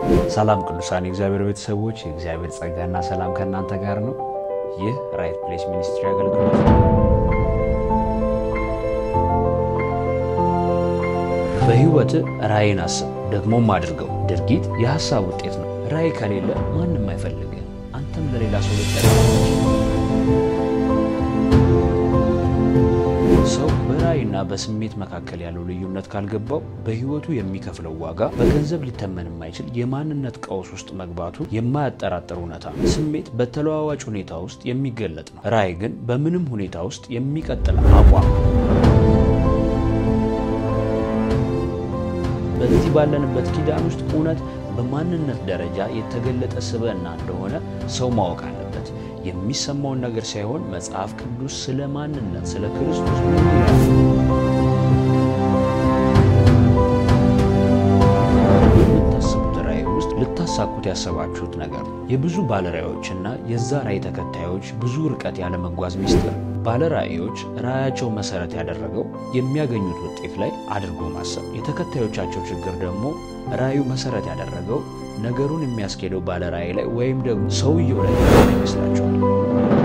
ሰላም ቅዱሳን የእግዚአብሔር ቤተሰቦች፣ የእግዚአብሔር ጸጋና ሰላም ከእናንተ ጋር ነው። ይህ ራይት ፕሌስ ሚኒስትሪ አገልግሎት ነው። በሕይወት ራእይን አስብ፣ ደግሞም አድርገው። ድርጊት የሐሳብ ውጤት ነው። ራእይ ከሌለ ማንም አይፈልግም። አንተም ለሌላ ሰው ልጠቀም ሰው በራእይና በስሜት መካከል ያለው ልዩነት ካልገባው በሕይወቱ የሚከፍለው ዋጋ በገንዘብ ሊተመን የማይችል የማንነት ቀውስ ውስጥ መግባቱ የማያጠራጥር እውነታ ነው። ስሜት በተለዋዋጭ ሁኔታ ውስጥ የሚገለጥ ነው። ራእይ ግን በምንም ሁኔታ ውስጥ የሚቀጥል አቋም ነው። በዚህ ባለንበት ኪዳን ውስጥ እውነት በማንነት ደረጃ የተገለጠ ስብዕና እንደሆነ ሰው ማወቅ አለበት። የሚሰማውን ነገር ሳይሆን መጽሐፍ ቅዱስ ስለ ማንነት ስለ ክርስቶስ ምን ይላል? የምታስቡት ራእይ ውስጥ ልታሳኩት ያሰባችሁት ነገር ነው። የብዙ ባለራእዮችና የዛ ራእይ ተከታዮች ብዙ ርቀት ያለመጓዝ ሚስጥር ባለራእዮች ራእያቸው መሰረት ያደረገው የሚያገኙት ውጤት ላይ አድርጎ ማሰብ፣ የተከታዮቻቸው ችግር ደግሞ ራእዩ መሰረት ያደረገው ነገሩን የሚያስኬደው ባለራእይ ላይ ወይም ደግሞ ሰውየው ላይ ይመስላቸዋል።